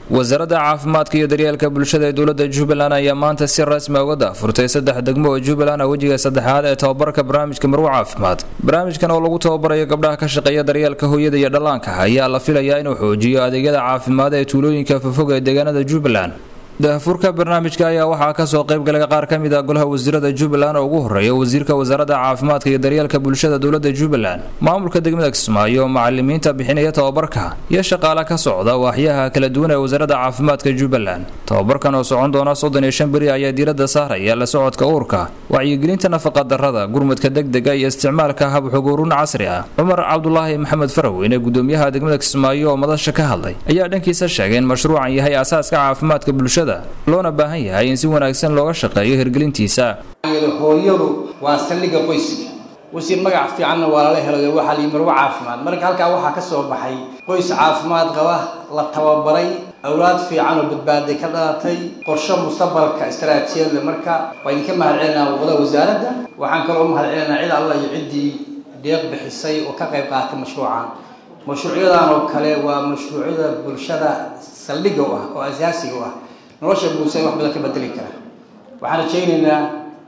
wasaaradda caafimaadka iyo daryeelka bulshada ee dowladda jubbaland ayaa maanta si rasmi uga daafurtay saddex degmo oo jubbaland ah wejiga saddexaad ee tababarka barnaamijka marwo caafimaad barnaamijkan oo lagu tababarayo gabdhaha ka shaqeeya daryeelka hooyada iyo dhallaanka ayaa la filayaa inuu xoojiyo adeegyada caafimaad ee tuulooyinka fofog ee deegaanada jubbaland daafurka barnaamijka ayaa waxaa kasoo qaybgalay qaar ka mid ah golaha wasiirada jubbaland oo ugu horeeya wasiirka wasaaradda caafimaadka iyo daryeelka bulshada dowladda jubbaland maamulka degmada kismaayo macalimiinta bixinaya tababarka iyo shaqaale ka socda waaxyaha kala duwan ee wasaaradda caafimaadka jubbaland tababarkan oo socon doona soddon iyo shan beri ayaa diiradda saaraya la socodka uurka wacyigelinta nafaqadarrada gurmudka degdega iyo isticmaalka habxuguurun casri ah cumar cabdulaahi maxamed faraweyne gudoomiyaha degmada kismaayo oo madasha ka hadlay ayaa dhankiisa sheegay in mashruucan yahay asaaska caafimaadka bulshada loona baahan yahay in si wanaagsan looga shaqeeyo hirgelintiisa hooyadu waa saldhigga qoyska wasiir magac fiicanna waa lala helayo waxaa la marwo caafimaad marka halkaa waxaa ka soo baxay qoys caafimaad qaba la tababaray awlaad fiican oo badbaaday ka dhalatay qorshe mustaqbalka istaraatiijiyad leh marka waa idinka mahad celinaa wada wasaaradda waxaan kaloo mahad celinaa cid alla iyo ciddii deeq bixisay oo ka qayb qaatay mashruucan mashruucyadan oo kale waa mashruucyada bulshada saldhigga u ah oo asaasiga u ah nolosha bulshada wax badan ka bedeli kara waxaan rajaynaynaa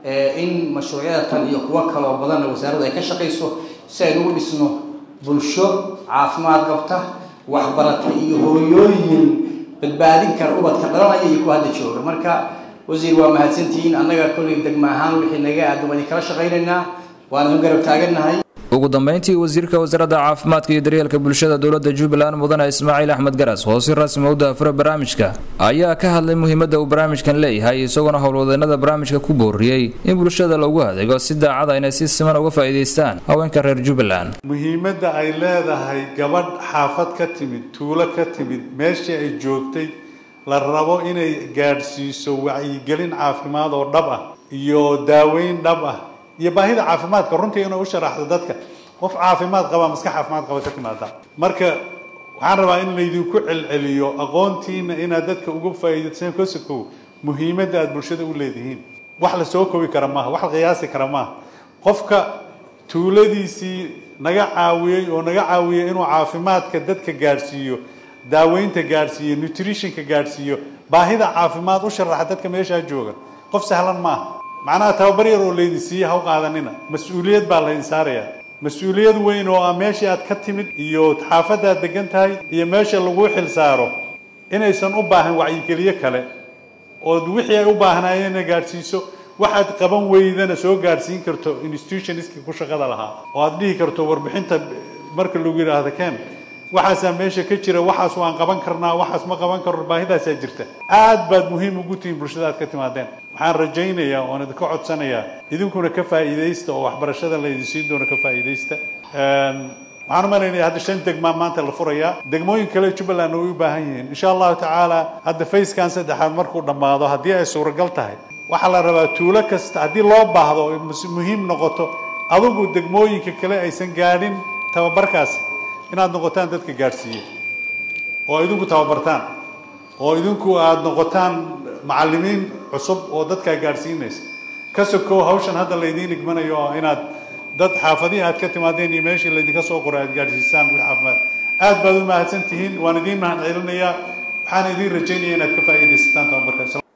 in mashruucyada tan iyo kuwo kaloo badanna wasaaraddu ay ka shaqayso si aynugu dhisno bulsho caafimaad qabta waxbarata iyo hooyooyin badbaadin kara ubadka dhalanaya iyo kuwa hadda jooga marka wasiir waa mahadsantihiin annaga kolley degma ahaan wixii naga aadan waan idinkala shaqaynaynaa waana u garab taagannahay ugu dambeyntii wasiirka wasaaradda caafimaadka iyo daryeelka bulshada dowladda jubbaland mudane ismaaciil axmed garas oo si rasmi u daafura barnaamijka ayaa ka hadlay muhiimadda uu barnaamijkan leeyahay isagoona howlwadeenada barnaamijka ku booriyey in bulshada loogu adeego si daacada inay si siman uga faa'iidaystaan haweenka reer jubbaland muhiimadda ay leedahay gabadh xaafad ka timid tuulo ka timid meeshii ay joogtay la rabo inay gaadhsiiso wacyigelin caafimaad oo dhab ah iyo daaweyn dhab ah iyo baahida caafimaadka runtii inay u sharaxdo dadka qof caafimaad qaba maska caafimaad qaba ka timaada marka waxaan rabaa in laydinku celceliyo aqoontiina inaad dadka uga faa'iidaysaan kosokow muhiimadda aada bulshada u leedihiin wax la soo kobi kara maaha wax la qiyaasi kara maaha qofka tuuladiisii naga caawiyey oo naga caawiyey inuu caafimaadka dadka gaadhsiiyo daaweynta gaadhsiiyo nutritionka gaadhsiiyo baahida caafimaad u sharaxa dadka meeshaa jooga qof sahlan maaha macnaha tababar yar oo laydin siiye ha u qaadanina mas-uuliyad baa laydin saarayaa mas-uuliyad weyn oo ah meeshii aad ka timid iyo xaafaddaad degan tahay iyo meesha laguu xil saaro inaysan u baahan wacyigeliyo kale ood wixii ay u baahnaayeenna gaadhsiiso waxaad qaban weydana soo gaadhsiin karto institutionistkii ku shaqada lahaa oo aad dhihi karto warbixinta marka lagu yidhaahdo ken waxaasaa meesha ka jira waxaas waan qaban karnaa waxaas ma qaban karno baahidaasaa jirta aad baad muhiim ugu tihiin bulshada aad ka timaadeen waxaan rajaynayaa oon idinka codsanayaa idinkuna ka faa'iidaysta oo waxbarashada laydin siin doono ka faa'iidaysta waxaan u malaynaya hadda shan degmaa maanta la furayaa degmooyin kale jubbaland way u baahan yihiin insha allahu tacaala hadda fayskan saddexaad markuu dhammaado haddii ay suuragal tahay waxaa la rabaa tuulo kasta haddii loo baahdo o muhiim noqoto adugu degmooyinka kale aysan gaadhin tababarkaasi inaad noqotaan dadka gaadhsiiya oo idinku tababartaan oo idinku aada noqotaan macallimiin cusub oo dadkaa gaadhsiinaysa ka sokow hawshan hadda laydiin igmanayo oo inaad dad xaafadihii aad ka timaadeen iyo meeshii laydinka soo qoray aad gaadhsiisaan wix caafimaad aad baad u mahadsan tihiin waan idiin mahad celinayaa waxaan idiin rajaynaya inaad ka faa'iidaysataan tababarka